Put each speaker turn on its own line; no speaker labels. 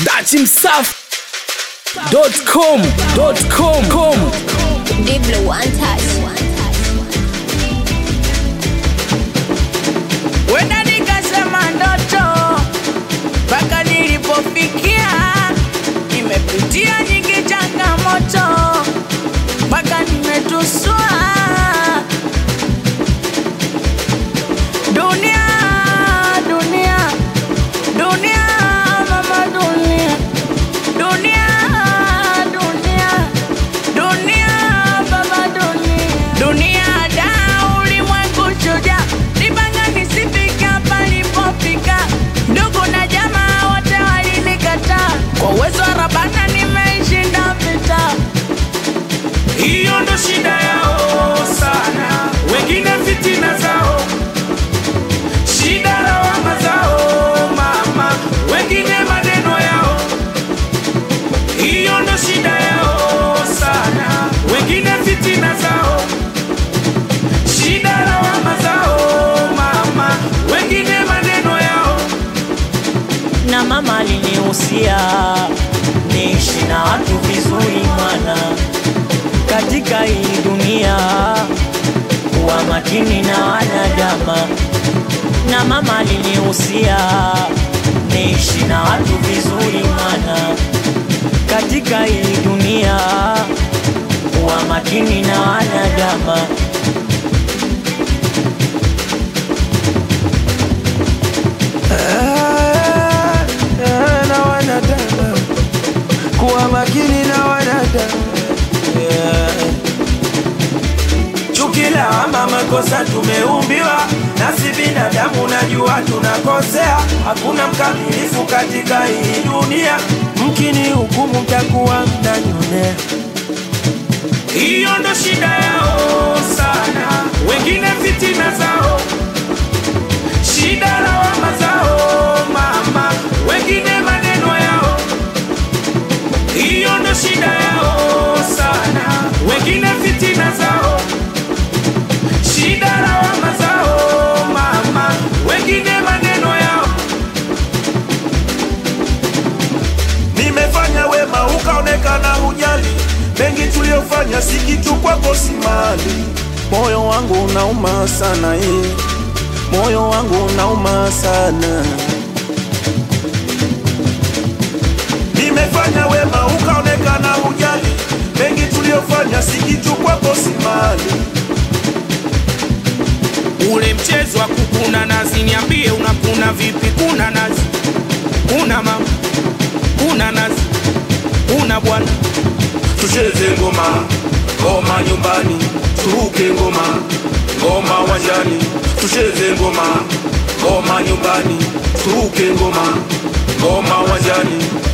dachimsafi.com .com com.
Diblo one touch.
wenda nikasema ndoto mpaka nilipofikia nimepitia nyingi changamoto mpaka nimetusua dunia dunia dunia mama dunia dunia dunia dunia baba dunia dunia da ulimwengu chuja nipanga nisifika palipofika ndugu na jamaa wote walinikataa kwa uwezo wa rabana nimeishinda vita
hiyo ndo shida yao sana, wengine fitina zao, shida lawama zao mama, wengine maneno yao, hiyo ndo shida yao sana, wengine fitina zao, shida lawama zao mama, wengine maneno yao.
na mama alinihusia niishi na watu vizuri mwana katika hii dunia kuwa makini na wanadama na mama alinihusia niishi na watu vizuri mwana katika hii dunia kuwa makini na wanadama
na wanadamu, kuwa makini na wanadamu yeah. Chuki, lawama, makosa tumeumbiwa, nasi binadamu, najua tunakosea. Hakuna mkamilifu katika hii dunia, mkini hukumu mtakuwa mnanyonea. Hiyo ndo shida yao sana, wengine fitina zao shida lawama zao mama, wengine maneno yao, hiyo ndo shida yao sana, wengine fitina zao, shida lawama zao mama, wengine maneno yao. Nimefanya wema ukaonekana hujali, mengi tuliyofanya si kitu kwako, si mali. Moyo wangu unauma sana eh moyo wangu unauma sana. Nimefanya wema ukaonekana hujali, mengi tuliyofanya si kitu kwako, si mali.
ule mchezo wa kukuna nazi, niambie unakuna vipi? Kuna nazi, kuna mama, kuna nazi, kuna bwana.
Tucheze ngoma, ngoma nyumbani, turuke ngoma, ngoma wanjani. Tucheze ngoma, ngoma nyumbani, turuke ngoma, ngoma wanjani.